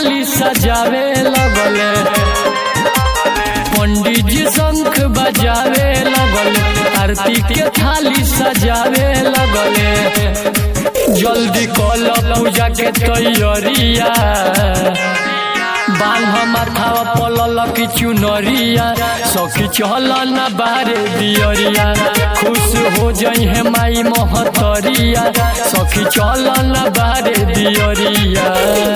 थाली सजावे लगले पंडित जी शंख बजावे लगले आरती के थाली सजावे लगले जल्दी कल पूजा के तैयारिया बांध माथावा पलल की चुनरिया सखी चल न बारे दियरिया खुश हो जई है माई महतरिया सखी चल न बारे दियरिया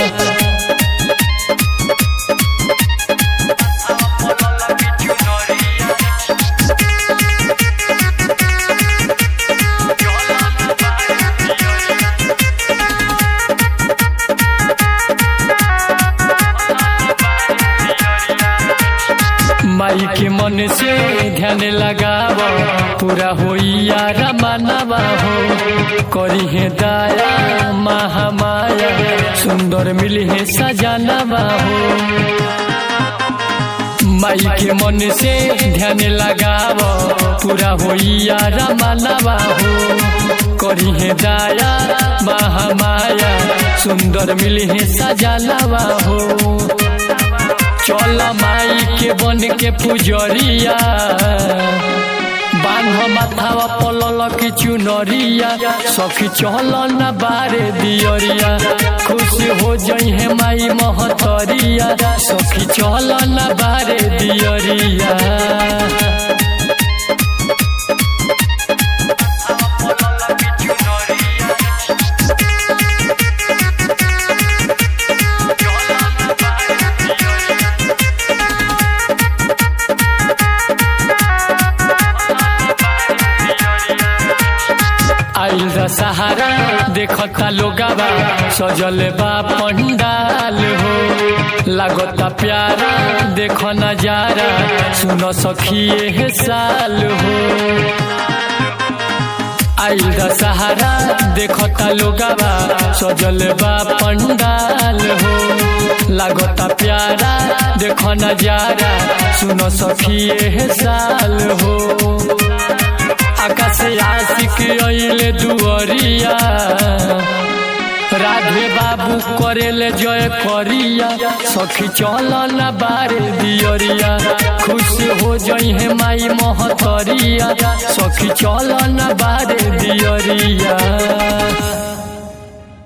माई के मन से ध्यान लगाव पूरा होइया रमानवा हो करी है दया महामाया सुंदर मिली है सजानवा हो माई के मन से ध्यान लगाव पूरा होइया रमानवा हो करी है दया महामाया सुंदर मिली है सजानवा हो चल माई के बन के पुजरिया बांध माथावा पलल की चुनरिया सखी चल न बारे दियरिया खुश हो जई है माई महतरिया सखी चल न बारे दियरिया आइल सहारा देखता लोगावा सजल बा पंडाल हो लागता प्यारा देख नजारा सुन सखिए हे साल हो आइल सहारा देखता लोगावा सजल बा पंडाल हो लागता प्यारा देख नजारा सुन सखिए हे साल हो आकाश आशिक अइले दुअरिया राधे बाबू करेले जय करिया सखी चल न बारे दियरिया खुश हो जई है माई महतरिया सखी चल न बारे